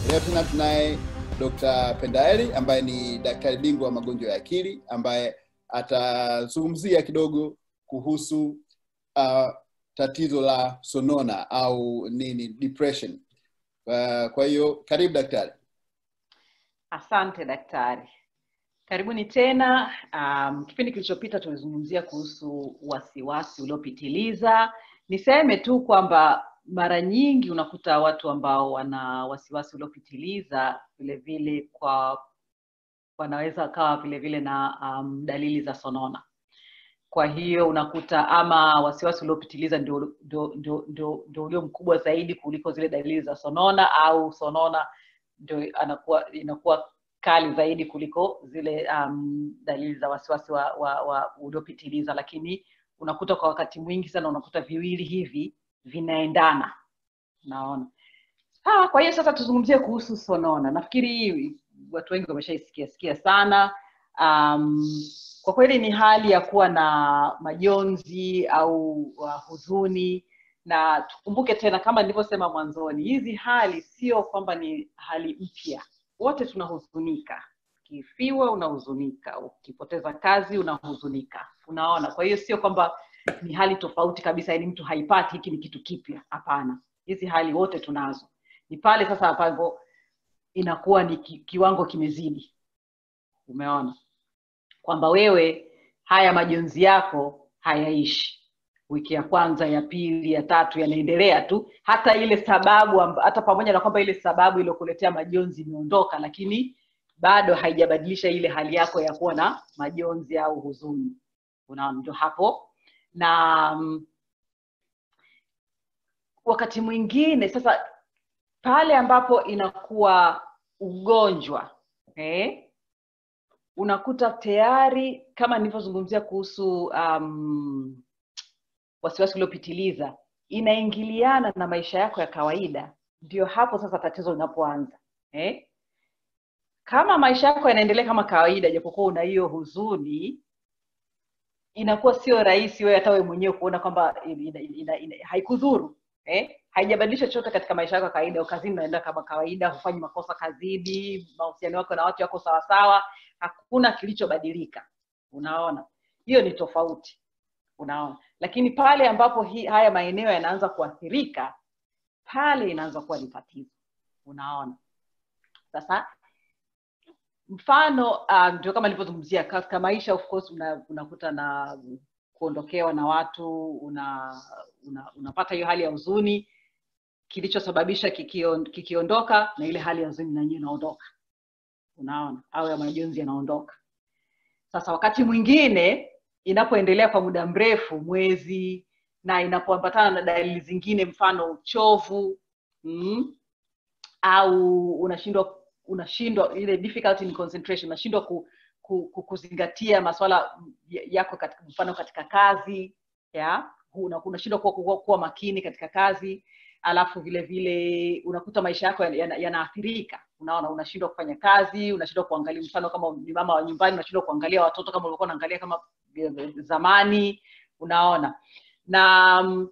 Leo tena tunaye Dr. Pendaeli ambaye ni daktari bingwa wa magonjwa ya akili ambaye atazungumzia kidogo kuhusu uh, tatizo la sonona au nini depression. Uh, kwa hiyo karibu daktari. Asante daktari, karibuni tena. Um, kipindi kilichopita tulizungumzia kuhusu wasiwasi uliopitiliza. Niseme tu kwamba mara nyingi unakuta watu ambao wana wasiwasi uliopitiliza vile vile kwa wanaweza wakawa vile vile na um, dalili za sonona. Kwa hiyo unakuta ama wasiwasi uliopitiliza ndio, ndio, ndio, ndio, ndio ulio mkubwa zaidi kuliko zile dalili za sonona, au sonona ndio anakuwa inakuwa kali zaidi kuliko zile um, dalili za wasiwasi wa, wa, wa uliopitiliza, lakini unakuta kwa wakati mwingi sana unakuta viwili hivi vinaendana. Naona ah, kwa hiyo sasa tuzungumzie kuhusu sonona. Nafikiri hii watu wengi wameshaisikia sikia sana. Um, kwa kweli ni hali ya kuwa na majonzi au uh, huzuni na tukumbuke tena kama nilivyosema mwanzoni hizi hali sio kwamba ni hali mpya wote tunahuzunika ukifiwa unahuzunika ukipoteza kazi unahuzunika unaona kwa hiyo sio kwamba ni hali tofauti kabisa yani mtu haipati hiki ni kitu kipya hapana hizi hali wote tunazo ni pale sasa ambapo inakuwa ni ki, kiwango kimezidi umeona kwamba wewe haya majonzi yako hayaishi wiki ya kwanza ya pili ya tatu yanaendelea tu hata ile sababu amba, hata pamoja na kwamba ile sababu iliyokuletea majonzi imeondoka lakini bado haijabadilisha ile hali yako ya kuwa na majonzi au huzuni unaona ndio hapo na um, wakati mwingine sasa pale ambapo inakuwa ugonjwa eh? unakuta tayari kama nilivyozungumzia kuhusu um, wasiwasi uliopitiliza inaingiliana na maisha yako ya kawaida ndio hapo sasa tatizo linapoanza eh? kama maisha yako yanaendelea kama kawaida japokuwa una hiyo huzuni inakuwa sio rahisi wewe hata wewe mwenyewe kuona kwamba ina, ina, ina, haikudhuru eh? haijabadilisha chochote katika maisha yako ya kawaida kazini unaenda kama kawaida hufanyi makosa kazini mahusiano yako na watu yako sawasawa hakuna kilichobadilika unaona hiyo ni tofauti unaona lakini pale ambapo hi, haya maeneo yanaanza kuathirika pale inaanza kuwa ni tatizo unaona sasa mfano ndio um, kama nilivyozungumzia katika maisha of course una, unakuta na kuondokewa na watu una, una, unapata hiyo hali ya huzuni kilichosababisha kikion, kikiondoka na ile hali ya huzuni nanyewe inaondoka unaona au ya majonzi yanaondoka sasa wakati mwingine inapoendelea kwa muda mrefu mwezi na inapoambatana na dalili zingine mfano uchovu mm, au unashindwa unashindwa ile difficulty in concentration unashindwa ku, ku, ku, kuzingatia maswala yako katika, mfano katika kazi ya unashindwa kuwa, kuwa, kuwa makini katika kazi alafu vile vile unakuta maisha yako yanaathirika yana, yana unaona unashindwa kufanya kazi unashindwa kuangalia mfano kama ni mama wa nyumbani unashindwa kuangalia watoto kama ulikuwa unaangalia kama zamani unaona na um,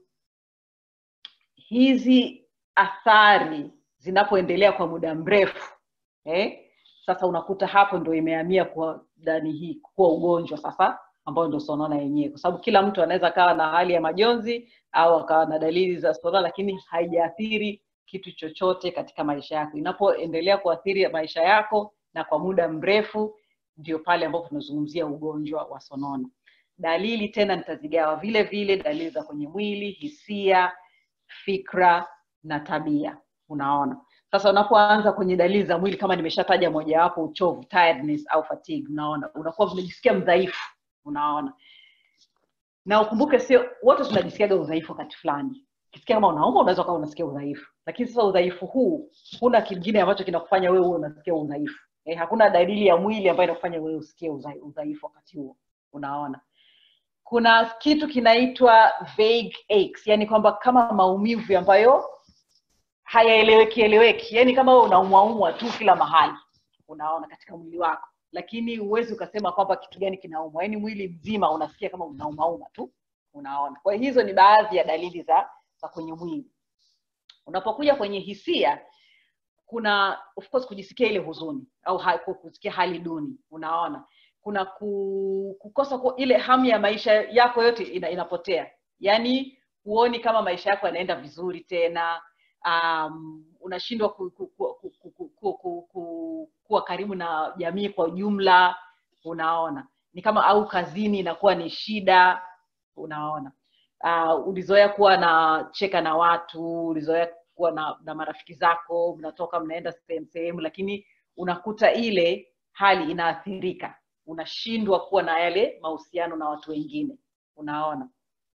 hizi athari zinapoendelea kwa muda mrefu eh? sasa unakuta hapo ndo imehamia kuwa dani hii kuwa ugonjwa sasa ambayo ndo sonona yenyewe kwa sababu kila mtu anaweza akawa na hali ya majonzi au akawa na dalili za sonona lakini haijaathiri kitu chochote katika maisha yako inapoendelea kuathiri maisha yako na kwa muda mrefu ndio pale ambapo tunazungumzia ugonjwa wa sonona dalili tena nitazigawa vile vile dalili za kwenye mwili hisia fikra na tabia unaona sasa unapoanza kwenye dalili za mwili kama nimeshataja mojawapo uchovu tiredness au fatigue unaona unakuwa unajisikia mdhaifu unaona na ukumbuke sio wote tunajisikiaga udhaifu wakati fulani ukisikia kama unauma unaweza ukawa unasikia udhaifu lakini sasa udhaifu huu huna kingine ambacho kinakufanya wewe uwe unasikia udhaifu eh, hakuna dalili ya mwili ambayo inakufanya wewe usikie udhaifu wakati huo unaona kuna kitu kinaitwa vague aches yani kwamba kama maumivu ambayo hayaeleweki eleweki yani kama wewe unaumwaumwa tu kila mahali unaona katika mwili wako lakini huwezi ukasema kwamba kitu gani kinaumwa yaani mwili mzima unasikia kama unaumauma tu unaona kwa hiyo hizo ni baadhi ya dalili za za kwenye mwili unapokuja kwenye hisia kuna of course kujisikia ile huzuni au ha, kusikia hali duni unaona kuna ku, kukosa ku, ile hamu ya maisha yako yote ina, inapotea yaani huoni kama maisha yako yanaenda vizuri tena um, unashindwa ku, ku, ku, ku, ku, ku, ku, ku, ku, kuwa karibu na jamii kwa ujumla unaona ni kama au kazini inakuwa ni shida unaona uh, ulizoea kuwa na cheka na watu ulizoea kuwa na, na marafiki zako mnatoka mnaenda sehemu sehemu lakini unakuta ile hali inaathirika unashindwa kuwa na yale mahusiano na watu wengine unaona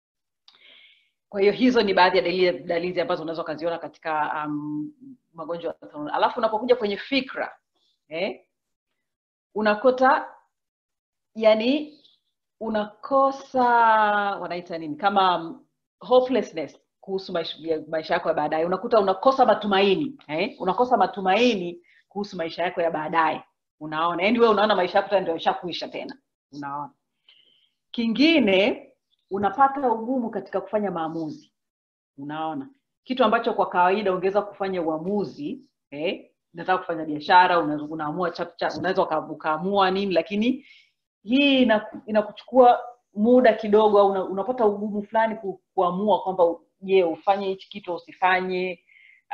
kwa hiyo hizo ni baadhi ya dalili, dalili ambazo unaweza ukaziona katika um, magonjwa ya sonona alafu unapokuja kwenye fikra eh, unakuta yani unakosa wanaita nini kama um, hopelessness kuhusu maisha, maisha yako ya baadaye unakuta unakosa matumaini eh? unakosa matumaini kuhusu maisha yako ya baadaye unaona yaani wewe unaona maisha yako tena ndio ishakuisha tena unaona kingine unapata ugumu katika kufanya maamuzi unaona kitu ambacho kwa kawaida ungeweza kufanya uamuzi eh? unataka kufanya biashara una, unaamua unaweza ukaamua nini lakini hii inakuchukua ina muda kidogo au una, unapata ugumu fulani ku, kuamua kwamba je ufanye hichi kitu usifanye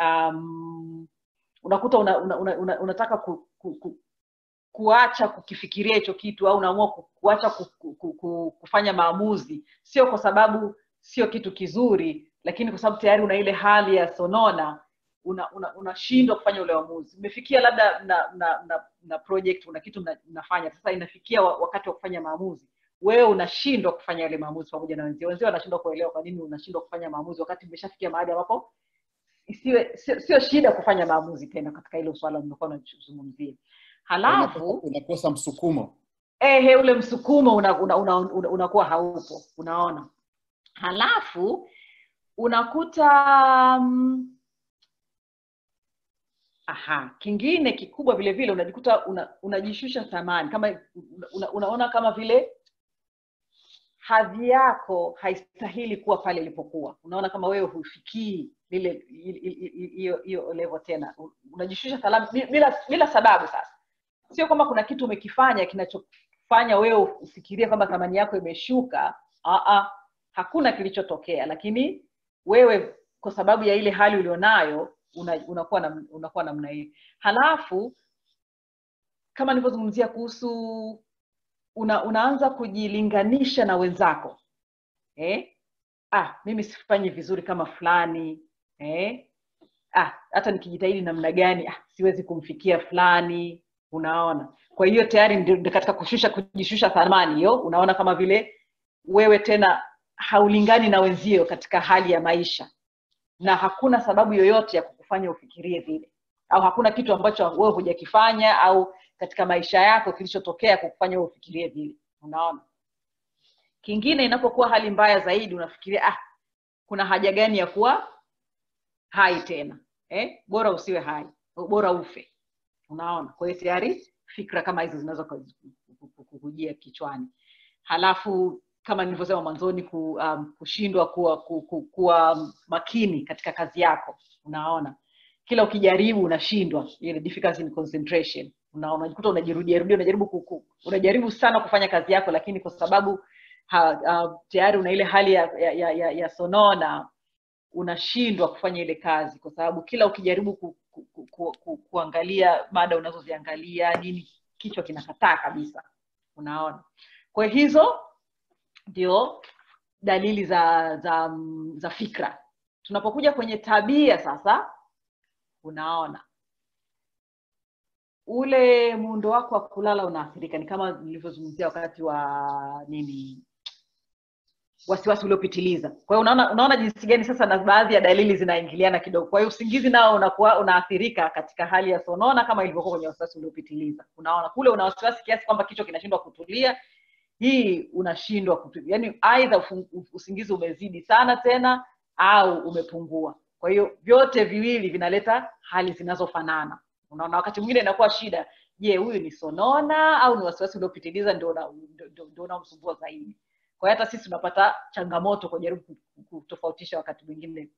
um, unakuta una, una, una, una, unataka ku, ku, ku, kuacha kukifikiria hicho kitu au unaamua ku, kuacha ku, ku, ku, ku, kufanya maamuzi sio kwa sababu sio kitu kizuri lakini kwa sababu tayari una ile hali ya sonona unashindwa una, una kufanya ule uamuzi umefikia labda na, na, na, na project una kitu mnafanya sasa inafikia wakati wa kufanya maamuzi wewe unashindwa kufanya yale maamuzi pamoja na wenzio wenzio wanashindwa kuelewa kwa nini unashindwa kufanya maamuzi wakati umeshafikia mahali ambapo isiwe sio, sio shida kufanya maamuzi tena katika hilo swala nimekuwa nazungumzia halafu unakosa msukumo ehe ule msukumo unakuwa una, una, una, una haupo unaona halafu unakuta um, aha kingine kikubwa vile vile unajikuta una, unajishusha thamani kama una, unaona kama vile hadhi yako haistahili kuwa pale ilipokuwa unaona kama wewe hufikii lile hiyo hiyo level tena unajishusha thamani bila bila sababu sasa sio kwamba kuna kitu umekifanya kinachofanya wewe ufikirie kwamba thamani yako imeshuka Aa, hakuna kilichotokea lakini wewe kwa sababu ya ile hali ulionayo una, unakuwa na, unakuwa namna hiyo halafu kama nilivyozungumzia kuhusu una, unaanza kujilinganisha na wenzako eh? ah mimi sifanyi vizuri kama fulani eh? ah hata nikijitahidi namna gani ah, siwezi kumfikia fulani unaona kwa hiyo tayari ndio katika kushusha kujishusha thamani hiyo unaona kama vile wewe tena haulingani na wenzio katika hali ya maisha na hakuna sababu yoyote ya kukufanya ufikirie vile au hakuna kitu ambacho wewe hujakifanya au katika maisha yako kilichotokea kukufanya wewe ufikirie vile unaona kingine inapokuwa hali mbaya zaidi unafikiria ah kuna haja gani ya kuwa hai tena eh? bora usiwe hai bora ufe unaona kwa hiyo tayari fikra kama hizo zinaweza kukujia kichwani halafu kama nilivyosema mwanzoni ku, um, kushindwa kuwa, ku, ku, kuwa makini katika kazi yako unaona kila ukijaribu unashindwa ile difficulty in concentration unaona unajikuta unajirudia rudia unajaribu kuku, unajaribu sana kufanya kazi yako lakini kwa sababu ha, uh, tayari una ile hali ya, ya, ya, ya, ya sonona unashindwa kufanya ile kazi kwa sababu kila ukijaribu ku, ku, ku, ku, ku, kuangalia mada unazoziangalia nini kichwa kinakataa kabisa unaona kwa hizo ndio dalili za za za fikra tunapokuja kwenye tabia sasa unaona ule muundo wako wa kulala unaathirika ni kama nilivyozungumzia wakati wa nini wasiwasi uliopitiliza kwa hiyo unaona unaona jinsi gani sasa na baadhi ya dalili zinaingiliana kidogo kwa hiyo usingizi nao unakuwa unaathirika katika hali ya sonona kama ilivyokuwa kwenye wasiwasi uliopitiliza unaona kule una wasiwasi kiasi kwamba kichwa kinashindwa kutulia hii unashindwa kutulia yaani aidha usingizi umezidi sana tena au umepungua kwa hiyo vyote viwili vinaleta hali zinazofanana unaona wakati mwingine inakuwa shida je huyu ni sonona au ni wasiwasi uliopitiliza ndio unamsumbua zaidi kwa hiyo hata sisi tunapata changamoto kujaribu kutofautisha wakati mwingine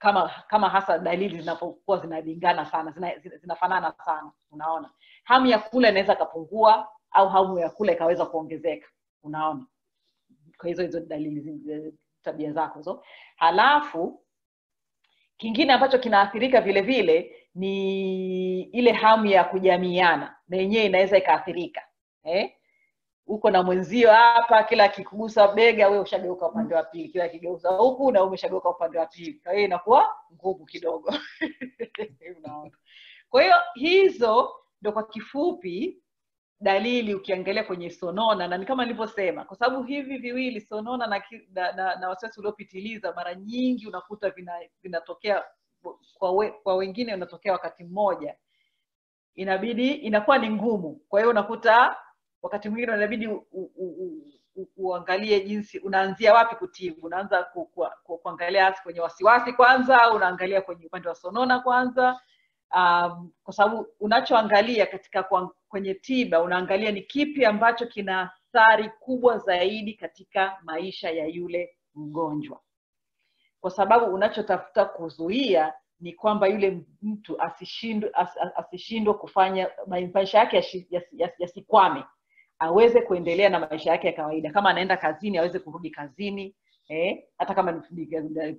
kama kama hasa dalili zinapokuwa zinalingana sana zina, zina, zinafanana sana unaona hamu ya kula inaweza ikapungua au hamu ya kula ikaweza kuongezeka unaona kwa hizo hizo dalili zi- tabia zako hizo halafu kingine ambacho kinaathirika vile vile ni ile hamu ya kujamiana na yenyewe inaweza ikaathirika eh? uko na mwenzio hapa kila akikugusa bega we ushageuka upande wa pili kila akigeuza huku na wewe umeshageuka upande wa pili kwa hiyo inakuwa ngumu kidogo Unaona? kwa hiyo hizo ndo kwa kifupi dalili ukiangalia kwenye sonona na ni kama nilivyosema kwa sababu hivi viwili sonona na, ki- na, na, na wasiwasi uliopitiliza mara nyingi unakuta vina- vinatokea kwa, we, kwa wengine unatokea wakati mmoja inabidi inakuwa ni ngumu kwa hiyo unakuta wakati mwingine inabidi u, u, u, u, uangalie jinsi unaanzia wapi kutibu unaanza ku, ku, ku, kuangalia kwenye wasiwasi kwanza au unaangalia kwenye upande wa sonona kwanza um, kwa sababu unachoangalia katika kwa, kwenye tiba unaangalia ni kipi ambacho kina athari kubwa zaidi katika maisha ya yule mgonjwa kwa sababu unachotafuta kuzuia ni kwamba yule mtu asishindwe as, as- asishindwe kufanya maisha yake yashi- yasi- yasi- yasikwame aweze kuendelea na maisha yake ya kawaida kama anaenda kazini aweze kurudi kazini eh, hata kama ni-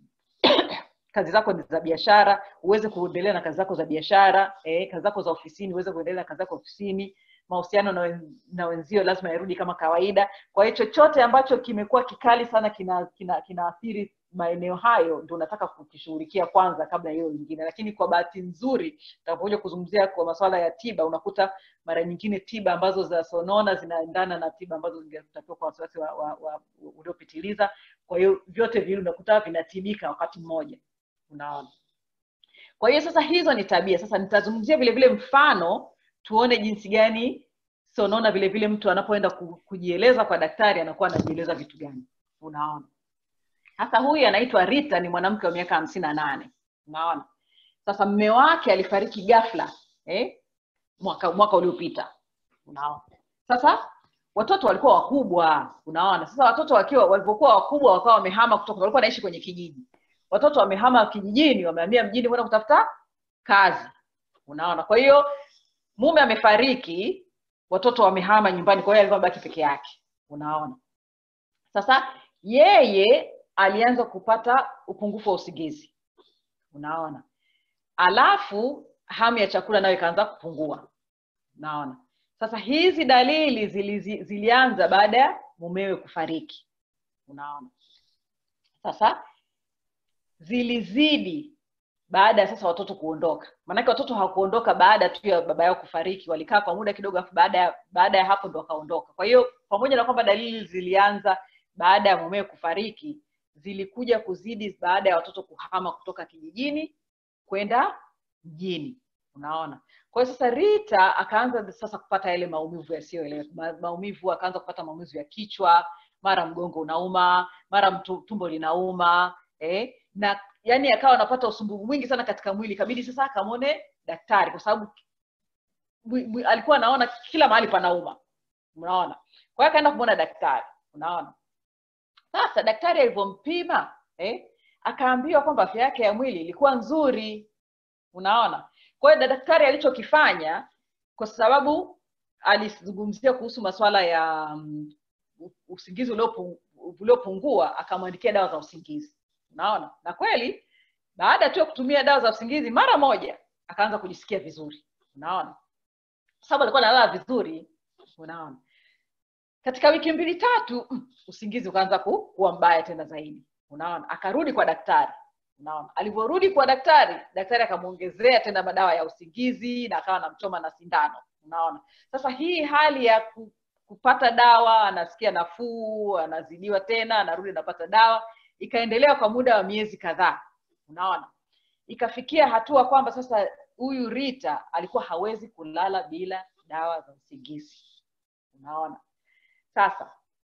kazi zako ni za biashara uweze kuendelea na kazi zako za biashara eh, kazi zako za ofisini uweze kuendelea na kazi zako ofisini mahusiano na, wen, na wenzio lazima yarudi kama kawaida kwa hiyo chochote ambacho kimekuwa kikali sana kina kina kinaathiri maeneo hayo ndo unataka kukishughulikia kwanza kabla ya hiyo lingine lakini kwa bahati nzuri utakapokuja kuzungumzia kwa masuala ya tiba unakuta mara nyingine tiba ambazo za sonona zinaendana na tiba ambazo zingetakiwa kwa wasiwasi wa, wa, wa, uliopitiliza kwa hiyo vyote viwili unakuta vinatibika wakati mmoja unaona kwa hiyo sasa hizo ni tabia sasa nitazungumzia vile vile mfano tuone jinsi gani sonona vile vile mtu anapoenda ku- kujieleza kwa daktari anakuwa anajieleza vitu gani unaona sasa huyu anaitwa rita ni mwanamke wa miaka hamsini na nane unaona sasa mme wake alifariki ghafla eh? mwaka mwaka uliopita unaona sasa watoto walikuwa wakubwa unaona sasa watoto wakiwa walivyokuwa wakubwa wakawa wamehama kutoka walikuwa wanaishi kwenye kijiji watoto wamehama kijijini wamehamia mjini kwenda kutafuta kazi unaona kwa hiyo mume amefariki watoto wamehama nyumbani kwa hiyo alikuwa baki peke yake unaona sasa yeye alianza kupata upungufu wa usingizi unaona alafu hamu ya chakula nayo ikaanza kupungua unaona sasa hizi dalili zili, zilianza baada ya mumewe kufariki unaona sasa zilizidi baada ya sasa watoto kuondoka maanake watoto hawakuondoka baada tu ya baba yao kufariki walikaa kwa muda kidogo afu baada ya baada ya hapo ndo wakaondoka kwa hiyo pamoja na kwamba dalili zilianza baada ya mumewe kufariki zilikuja kuzidi baada ya watoto kuhama kutoka kijijini kwenda mjini unaona kwa hiyo sasa rita akaanza sasa kupata yale maumivu yasiyoeleweka Ma, maumivu akaanza kupata maumivu ya kichwa mara mgongo unauma mara mtu, tumbo linauma eh? na yani akawa anapata usumbufu mwingi sana katika mwili kabidi sasa akamwone daktari kwa sababu mwi- mwi- alikuwa anaona kila mahali panauma unaona kwa hiyo akaenda kumwona daktari unaona sasa daktari alivyompima eh, akaambiwa kwamba afya yake ya mwili ilikuwa nzuri unaona kwa hiyo daktari alichokifanya kwa sababu alizungumzia kuhusu masuala ya um, usingizi uliopu- uliopungua akamwandikia dawa za usingizi unaona na kweli baada tu ya kutumia dawa za usingizi mara moja akaanza kujisikia vizuri unaona kwa sababu alikuwa analala vizuri unaona katika wiki mbili tatu mm, usingizi ukaanza ku, kuwa mbaya tena zaidi unaona akarudi kwa daktari unaona alivyorudi kwa daktari daktari akamwongezea tena madawa ya usingizi na akawa anamchoma na sindano unaona sasa hii hali ya ku, kupata dawa anasikia nafuu anazidiwa tena anarudi anapata dawa ikaendelea kwa muda wa miezi kadhaa unaona ikafikia hatua kwamba sasa huyu rita alikuwa hawezi kulala bila dawa za usingizi unaona sasa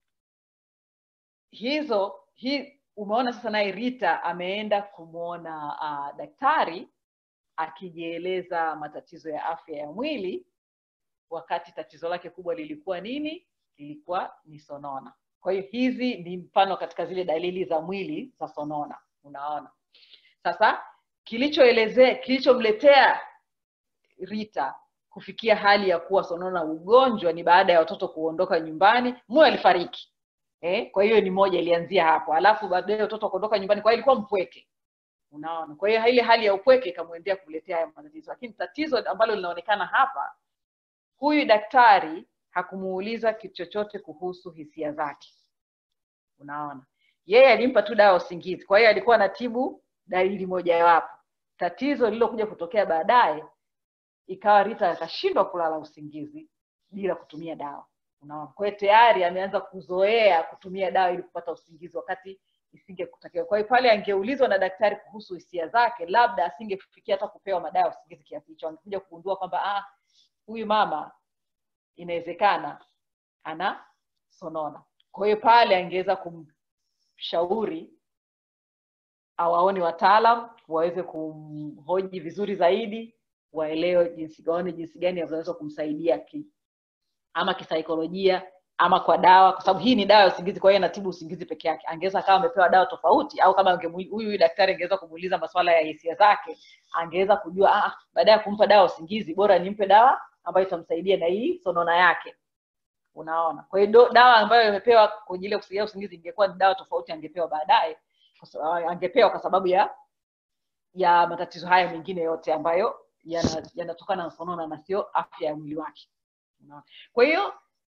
hizo hi, umeona sasa naye rita ameenda kumwona uh, daktari akijieleza matatizo ya afya ya mwili wakati tatizo lake kubwa lilikuwa nini lilikuwa ni sonona kwa hiyo hizi ni mfano katika zile dalili za mwili za sonona unaona sasa kilichoelezea kilichomletea rita kufikia hali ya kuwa sonona ugonjwa ni baada ya watoto kuondoka nyumbani mume alifariki eh? kwa hiyo ni moja ilianzia hapo alafu baadaye watoto kuondoka nyumbani kwa hiyo ilikuwa mpweke unaona kwa hiyo ile hali ya upweke ikamwendea kumletea haya matatizo lakini tatizo ambalo linaonekana hapa huyu daktari hakumuuliza kitu chochote kuhusu hisia zake unaona yeye alimpa tu dawa usingizi kwa hiyo alikuwa anatibu dalili mojawapo tatizo lililokuja kutokea baadaye ikawa rita akashindwa kulala usingizi bila kutumia dawa unaona kwa hiyo tayari ameanza kuzoea kutumia dawa ili kupata usingizi wakati isingekutakiwa kwa hiyo pale angeulizwa na daktari kuhusu hisia zake labda asingefikia hata kupewa madawa ya usingizi kiasi hicho angekuja kugundua kwamba ah, huyu mama inawezekana ana sonona kwa hiyo pale angeweza kumshauri awaone wataalam waweze kumhoji vizuri zaidi waelewe jinsi waone jinsi gani wanaweza kumsaidia ki, ama kisaikolojia ama kwa dawa kwa sababu hii ni dawa ya usingizi kwa hiyo inatibu usingizi peke yake angeweza akawa amepewa dawa tofauti au kama huyu huyu daktari angeweza kumuuliza masuala ya hisia zake angeweza kujua ah, baada ya kumpa dawa usingizi bora nimpe dawa ambayo itamsaidia na hii sonona yake unaona kwa hiyo dawa ambayo imepewa kwa ajili ya kusaidia usingizi ingekuwa ni dawa tofauti angepewa baadaye angepewa kwa sababu ya ya matatizo haya mengine yote ambayo yanatokana yana na sonona na sio afya ya mwili wake unaona kwa hiyo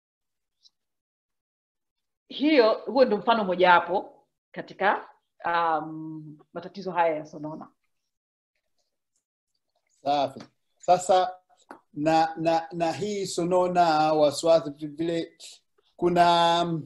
hiyo huo ndio mfano mojawapo katika um, matatizo haya ya sonona safi sasa na na na hii sonona wasiwasi vile kuna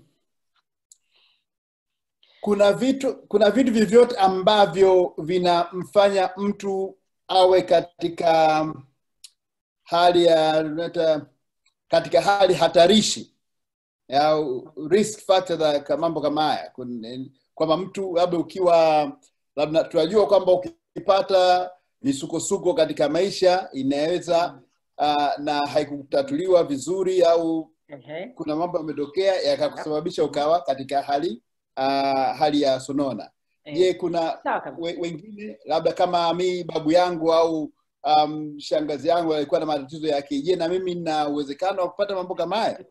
kuna vitu kuna vitu vyovyote ambavyo vinamfanya mtu awe katika hali ya katika hali hatarishi au risk factor za mambo kama haya kwamba mtu labda ukiwa labda tunajua kwamba ukipata misukosuko katika maisha inaweza uh, na haikutatuliwa vizuri au okay. kuna mambo yametokea yakakusababisha ukawa katika hali uh, hali ya sonona je Eh, kuna sawa kabisa. we, wengine labda kama mi babu yangu au um, shangazi yangu alikuwa na matatizo yake je na mimi nina uwezekano wa kupata mambo kama haya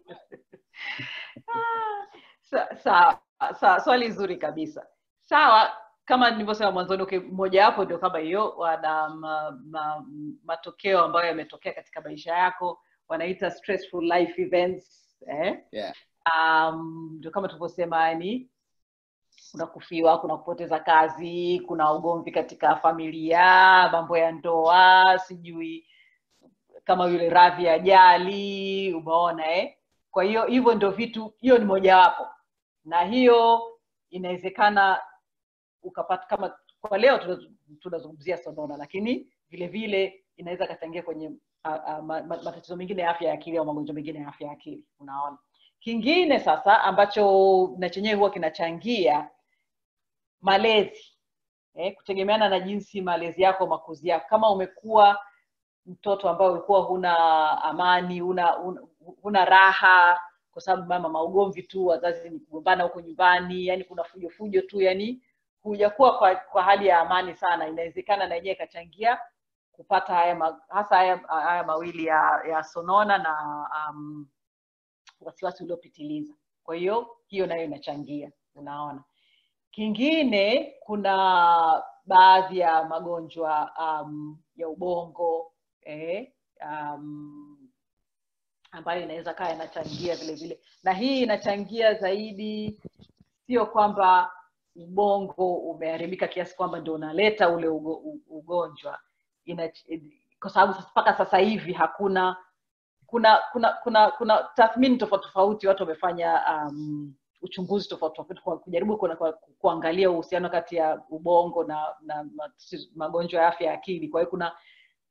Ah, sa- sawa sawa swali zuri kabisa sawa kama nilivyosema mwanzoni okay, mojawapo ndio kama hiyo wana ma, ma, matokeo ambayo yametokea katika maisha yako wanaita stressful life events eh? yeah. um, ndio kama tulivyosema yani kuna kufiwa kuna kupoteza kazi kuna ugomvi katika familia mambo ya ndoa sijui kama yule radhi ajali umeona eh? kwa hiyo hivyo ndio vitu hiyo ni mojawapo na hiyo inawezekana ukapata kama kwa leo tuna- tunazungumzia sonona lakini vile vile inaweza ikachangia kwenye a, a, ma, ma, matatizo mengine ya afya ya akili au magonjwa mengine ya afya ya akili unaona kingine sasa ambacho na chenyewe huwa kinachangia malezi eh, kutegemeana na jinsi malezi yako makuzi yako kama umekuwa mtoto ambaye ulikuwa huna amani huna, huna, huna raha kwa sababu mama maugomvi tu wazazi ni kugombana huko nyumbani yani kuna fujo fujo tu yani hujakuwa kwa, kwa hali ya amani sana inawezekana na yenyewe ikachangia kupata haya ma, hasa haya, haya mawili ya, ya sonona na um, wasiwasi uliopitiliza kwa hiyo hiyo nayo inachangia unaona kingine kuna baadhi ya magonjwa um, ya ubongo eh, um, ambayo inaweza kaa inachangia vile vile na hii inachangia zaidi sio kwamba ubongo umeharibika kiasi kwamba ndio unaleta ule ugo, u- ugonjwa Ina, kwa sababu sasa- mpaka sasa hivi hakuna kuna kuna kuna kuna tathmini tofauti tofauti watu wamefanya um, uchunguzi tofauti tofauti kwa kujaribu kuna, kwa, kuangalia uhusiano kati ya ubongo na, na matatizo- magonjwa ya afya ya akili kwa hiyo kuna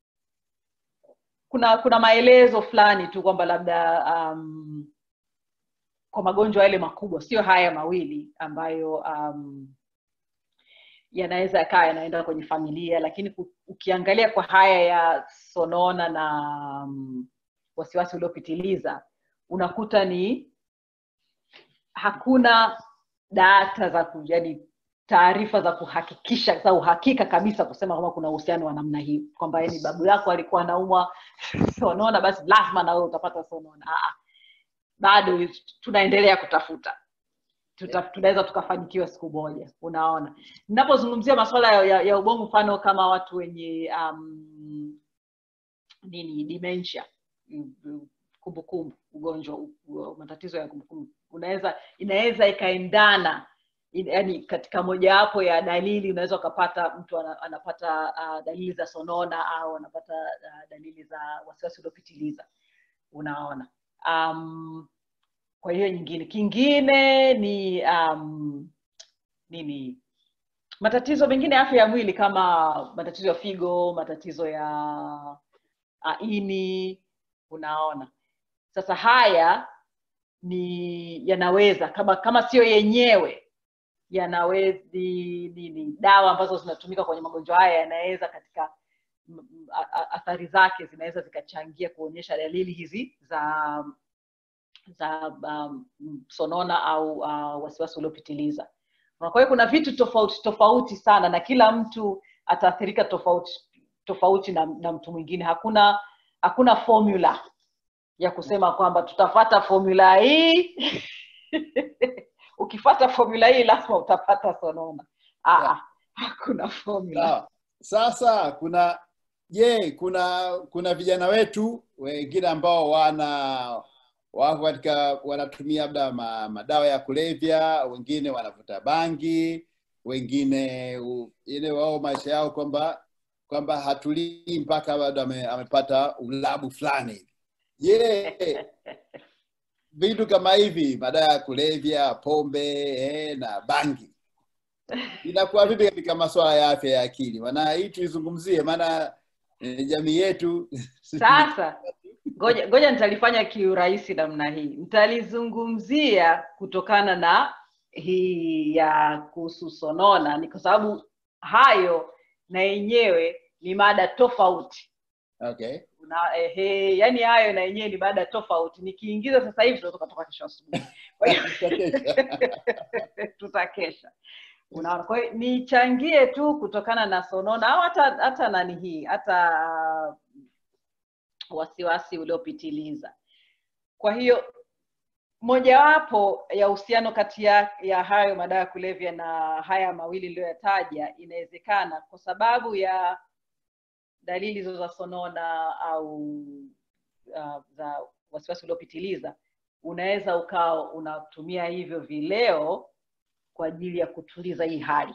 kuna kuna maelezo fulani tu kwamba labda um, kwa magonjwa yale makubwa sio haya mawili ambayo um, yanaweza yakawa yanaenda kwenye familia lakini ku- ukiangalia kwa haya ya sonona na um, wasiwasi uliopitiliza unakuta ni hakuna data za ku- yani taarifa za kuhakikisha za uhakika kabisa kusema kwamba kuna uhusiano wa namna hiyo kwamba yani babu yako alikuwa anaumwa sonona basi lazima na wewe utapata sonona Aa, bado tunaendelea kutafuta Tuta, tunaweza tukafanikiwa siku moja unaona ninapozungumzia masuala ya, ya, ya ubongo mfano kama watu wenye um, nini dementia kumbukumbu ugonjwa u- matatizo ya kumbukumbu unaweza inaweza ikaendana yani katika mojawapo ya dalili unaweza ukapata mtu ana- anapata uh, dalili za sonona au anapata uh, dalili za wasiwasi uliopitiliza unaona um, kwa hiyo nyingine kingine ni um, nini matatizo mengine ya afya ya mwili kama matatizo ya figo matatizo ya uh, ini unaona sasa haya ni yanaweza kama kama sio yenyewe yanaweza ni, ni, ni dawa ambazo zinatumika kwenye magonjwa haya yanaweza katika m- m- a- a- athari zake zinaweza zikachangia kuonyesha dalili hizi za za um, sonona au uh, wasiwasi uliopitiliza Na kwa hiyo kuna vitu tofauti tofauti sana na kila mtu ataathirika tofauti tofauti na, na mtu mwingine hakuna hakuna formula ya kusema kwamba tutafata formula hii ukifata formula hii lazima utapata sonona Aa, Yeah. hakuna formula Sawa. Sasa kuna je, kuna kuna vijana wetu wengine ambao wana wako katika wanatumia labda ma, madawa ya kulevya, wengine wanavuta bangi, wengine u- ile wao maisha yao kwamba kwamba hatulii mpaka labda ame, amepata ulabu fulani hivi. Je, vitu kama hivi, madawa ya kulevya, pombe eh, na bangi inakuwa vipi katika masuala ya afya ya akili? Maana hii tuizungumzie, maana eh, jamii yetu sasa ngoja ngoja nitalifanya kiurahisi namna hii nitalizungumzia kutokana na hii ya kuhusu sonona ni kwa sababu hayo na yenyewe ni mada tofauti okay. Una, ehe, yani hayo na yenyewe ni mada tofauti nikiingiza sasa hivi tunaweza tukatoka kesho asubuhi Kwa hiyo- tutakesha unaona kwa hiyo nichangie tu kutokana na sonona au hata hata nani hii hata uh, wasiwasi uliopitiliza kwa hiyo mojawapo ya uhusiano kati ya, ya hayo madawa ya kulevya na haya mawili niliyoyataja inawezekana kwa sababu ya dalili hizo za sonona au uh, za wasiwasi uliopitiliza unaweza ukawa unatumia hivyo vileo kwa ajili ya kutuliza hii hali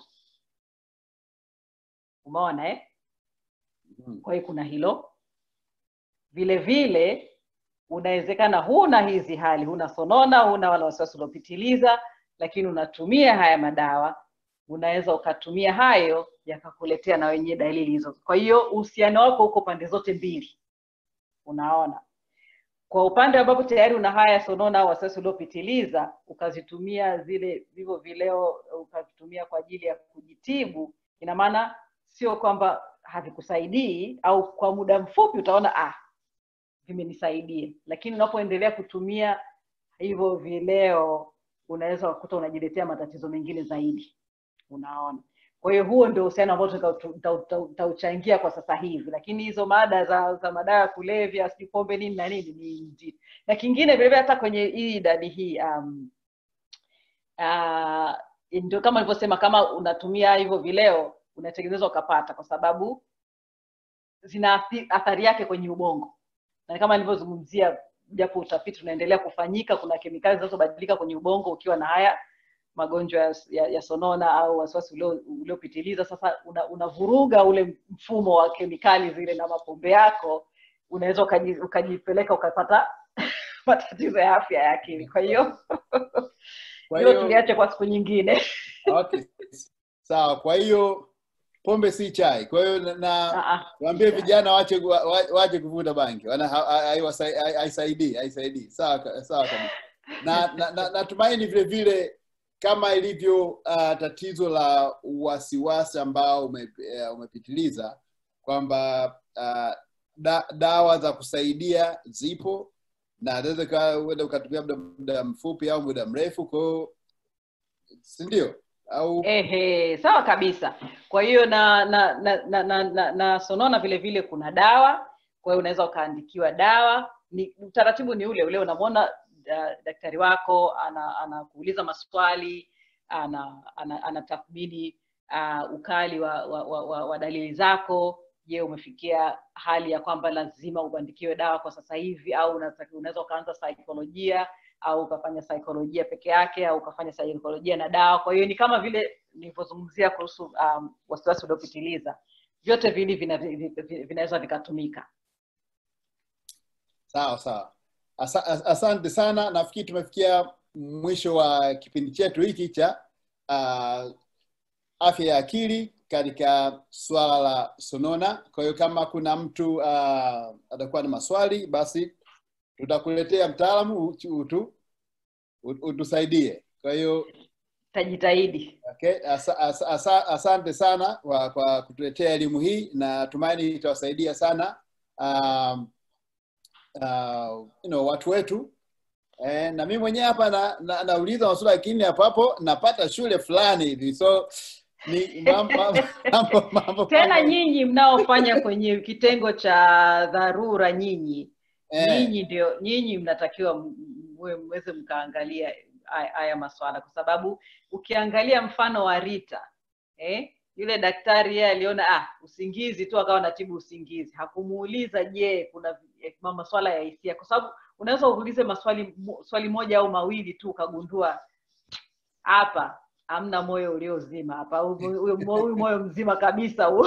umeona eh? Mhm. kwa hiyo kuna hilo vile vile unawezekana huna hizi hali huna sonona huna wala wasiwasi uliopitiliza lakini unatumia haya madawa unaweza ukatumia hayo yakakuletea na wenyewe dalili hizo kwa hiyo uhusiano wako uko pande zote mbili unaona kwa upande ambapo tayari una haya sonona au wasiwasi uliopitiliza ukazitumia zile vivyo vileo ukavitumia kwa ajili ya kujitibu ina maana sio kwamba havikusaidii au kwa muda mfupi utaona ah vimenisaidia lakini unapoendelea kutumia hivyo vileo unaweza kukuta unajiletea matatizo mengine zaidi unaona kwa hiyo huo ndio uhusiano ambao tutauchangia tuta, tuta, tutauchangia kwa sasa hivi lakini hizo mada za za madawa ya kulevya sijui pombe nini na nini ni nzito na kingine vilevile hata kwenye hii idadi hii um, uh, ndio kama nilivyosema kama unatumia hivyo vileo unatengenezwa ukapata kwa sababu zina athi- athari yake kwenye ubongo na kama nilivyozungumzia japo utafiti unaendelea kufanyika kuna kemikali zinazobadilika kwenye ubongo ukiwa na haya magonjwa ya, ya, ya sonona au wasiwasi ulio- uliopitiliza sasa una- unavuruga ule mfumo wa kemikali zile na mapombe yako unaweza ukaji, ukajipeleka ukapata matatizo ya afya ya akili kwa hiyo Kwa hilo hiyo tuliache kwa siku nyingine okay. Sawa, kwa hiyo pombe si chai. Kwa hiyo na- na Ah, ah, waambie si vijana waache wa- wa- waache kuvuta bangi, wana ha- ha- haiwasai- hai- haisaidii haisaidii. Sawa ka- sawa kabisa. Na na- na- natumaini vile vile kama ilivyo uh, tatizo la wasiwasi ambao ume, uh, umepitiliza kwamba uh, da, dawa za kusaidia zipo na naweza uenda ukatumia muda, muda mfupi au muda mrefu kwa hiyo si ndio au Ehe, sawa kabisa. Kwa hiyo na na na, na, na, na, na sonona vile vile kuna dawa, kwa hiyo unaweza ukaandikiwa dawa. Ni utaratibu ni ule ule, unamwona uh, daktari wako ana anakuuliza maswali, ana ana anatathmini uh, ukali wa, wa, wa, wa, wa dalili zako. Je, umefikia hali ya kwamba lazima ubandikiwe dawa kwa sasa hivi, au unataka- unaweza ukaanza saikolojia au ukafanya saikolojia peke yake au ukafanya saikolojia na dawa kwa hiyo ni kama vile nilivyozungumzia kuhusu um, wasiwasi uliopitiliza vyote vili vina- vi- vi- vinaweza vikatumika sawa sawa Asa, as- asante sana nafikiri tumefikia mwisho wa kipindi chetu hiki cha uh, afya ya akili katika swala la sonona kwa hiyo kama kuna mtu uh, atakuwa na maswali basi tutakuletea mtaalamu utu, utu, utusaidie kwa hiyo tajitahidi Okay, asa, asa, asa, asante sana kwa, kwa kutuletea elimu hii na tumaini itawasaidia sana um, uh, you know, watu wetu eh, na mimi mwenyewe hapa na, na, nauliza maswali lakini hapo hapo napata shule fulani hivi so ni mambo, mambo, mambo, tena mambo, nyinyi mnaofanya kwenye kitengo cha dharura nyinyi eh, nyinyi ndio nyinyi mnatakiwa m- mwe- mweze mkaangalia haya haya maswala kwa sababu ukiangalia mfano wa Rita eh, yule daktari yeye aliona ah, usingizi tu akawa anatibu usingizi hakumuuliza je kuna eh, ma- maswala ya hisia kwa sababu unaweza uulize maswali mo- swali moja au mawili tu ukagundua hapa hamna moyo uliozima hapa huyu huyu mo- huyu moyo mzima kabisa huu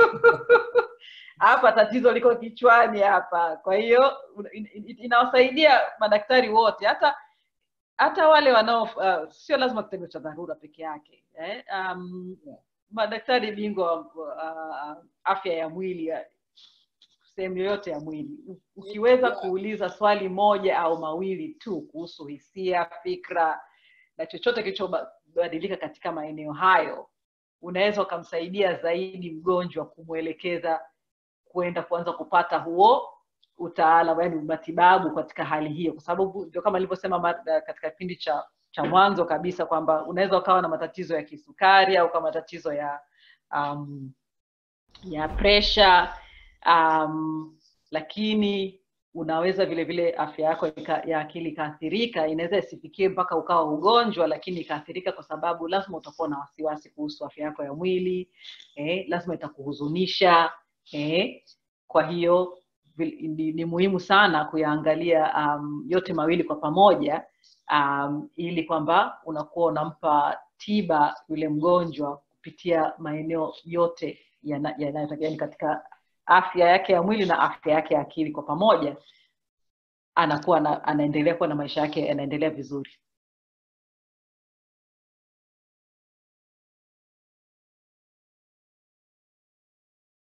hapa tatizo liko kichwani hapa kwa hiyo in- in- inawasaidia madaktari wote hata hata wale wanao uh, sio lazima kitengo cha dharura peke yake eh? um, madaktari bingwa wa uh, afya ya mwili ya- sehemu yoyote ya mwili U- ukiweza Yeah. kuuliza swali moja au mawili tu kuhusu hisia fikra na chochote kilichobadilika katika maeneo hayo unaweza ukamsaidia zaidi mgonjwa kumwelekeza kuenda kuanza kupata huo utaalamu yani matibabu katika hali hiyo kwa sababu ndio kama nilivyosema ma- katika kipindi cha cha mwanzo kabisa kwamba unaweza ukawa na matatizo ya kisukari au kama matatizo ya um, ya pressure um, lakini unaweza vile vile afya yako ika, ya akili ikaathirika inaweza isifikie mpaka ukawa ugonjwa lakini ikaathirika kwa sababu lazima utakuwa na wasiwasi kuhusu afya yako ya mwili eh, lazima itakuhuzunisha eh, kwa hiyo vil- ni, ni muhimu sana kuyaangalia um, yote mawili kwa pamoja um, ili kwamba unakuwa unampa tiba yule mgonjwa kupitia maeneo yote yana- yanayotakiwa yani katika afya yake ya mwili na afya yake ya akili kwa pamoja anakuwa na, anaendelea kuwa na maisha yake yanaendelea vizuri